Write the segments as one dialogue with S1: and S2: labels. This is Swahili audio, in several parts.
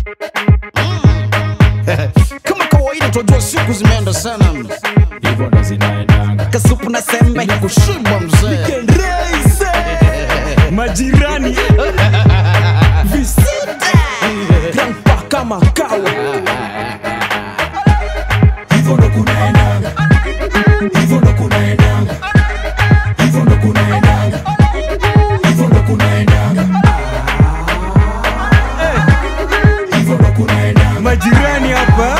S1: kama kawaida tunajua siku zimeenda sana
S2: hivyo ndo zinaendanga
S1: kasupu na sembe ni kushiba mzee
S3: majirani visita grandpa kama kawa
S2: hivyo ndo kunaendanga hivyo ndo kunaendanga hivyo ndo kunaendanga hivyo ndo kunaendanga hivyo ndo kunaendanga
S3: majirani hapa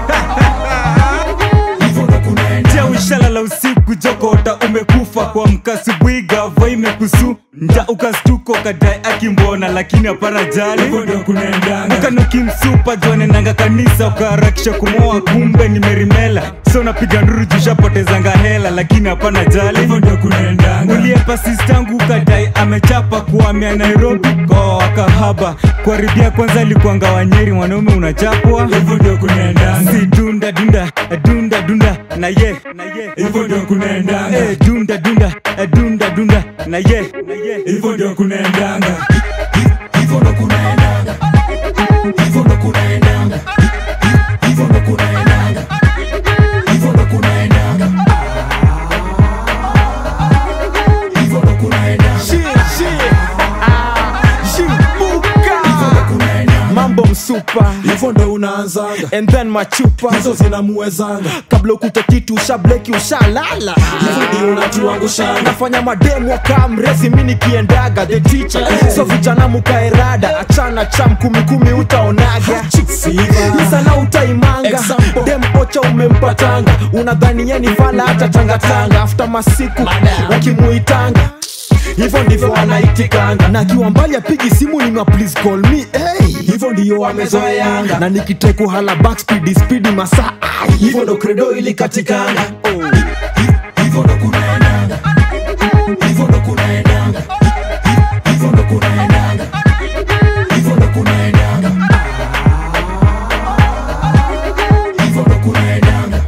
S2: hivyo ndo kunaendanga
S3: tia ushalala usiku jokota umekufa kwa mkasubuhi gavo imekusu nja ukastuko kadai akimbona lakini hapana jali
S2: hivyo ndo kunaendanga
S3: ukanukimsupa jwanenanga kanisa ukaharakisha kumoa kumbe ni merimela so napiga nduru jushapotezanga hela lakini hapana jali
S2: hivyo ndo kunaendanga
S3: uliepa sistangu ukadai amechapa kuhamia nairobi kwa wakahaba kuharibia kwanza alikuanga wanyeri mwanaume unachapwa
S2: hivyo ndo kunaendanga
S3: si dunda dunda dunda dunda na ye na ye
S2: hivyo ndo kunaendanga
S3: Eh, dunda dunda dunda dunda na ye na ye
S2: hivyo ndo kunaendanga hivyo ndo kunaendanga hivyo ndo kunaendanga hivyo ndo kunaendanga hivyo ndo kunaendanga hivyo ndo kunaendanga hivyo ndo kunaendanga
S4: mambo msupa
S2: hivyo ndo unaanzanga
S4: and then machupa
S2: hizo zinamuwezanga
S4: kabla ukute kitu ushableki ushalala
S2: hivyo ndio unatuangushanga
S4: nafanya mademu wakaa mrezi mi nikiendaga the teacher so vijana mukaerada achana cham kumikumi utaonaga sana utaimanga
S2: Example.
S4: dem ocha umempatanga unadhani ye ni fala hata tangatanga after masiku wakimuitanga hivyo ndivyo anaitikanga na akiwa mbali apigi simu nima please call me hey.
S2: hivyo ndio wamezoeanga
S4: na nikiteku hala backspidi spidi masaa ai.
S2: hivyo ndo kredo ilikatikanga
S4: oh.
S2: hivyo ndo kunaendanga hivyo ndo kunaendanga hivyo ndo kunaendanga hivyo ndo kunaendanga hivyo ndo kunaendanga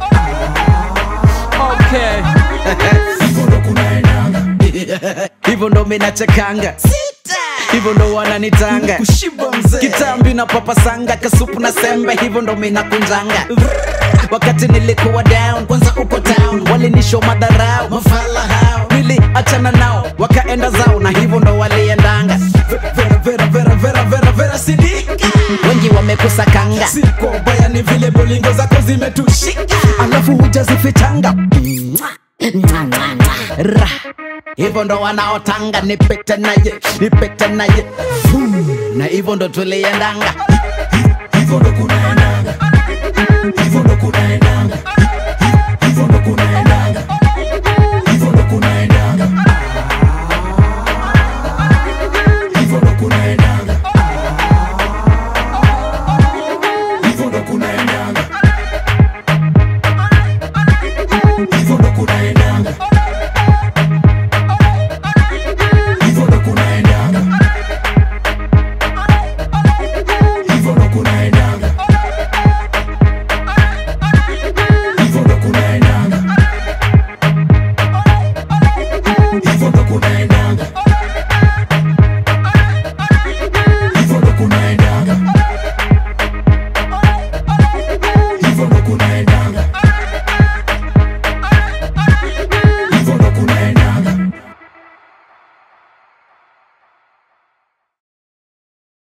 S2: hivyo ndo kunaendanga
S1: hivyo ndo minachekanga hivyo ndo wananitanga
S2: kushiba mzee
S1: kitambi na papasanga kasupu na sembe hivyo ndo minakunjanga wakati nilikuwa down kwanza uko town walinisho madharau mafala hao niliachana nao wakaenda zao na hivyo ndo waliendanga
S2: vera vera vera vera vera vera sidika
S1: wengi wamekusakanga
S2: si kwa ubaya ni vile bolingo zako zimetushika
S1: alafu hujazifichanga Ra. hivyo ndo wanaotanga nipete naye nipete naye Fuu. na hivyo ndo tuliendanga
S2: hivyo ndo kunaendanga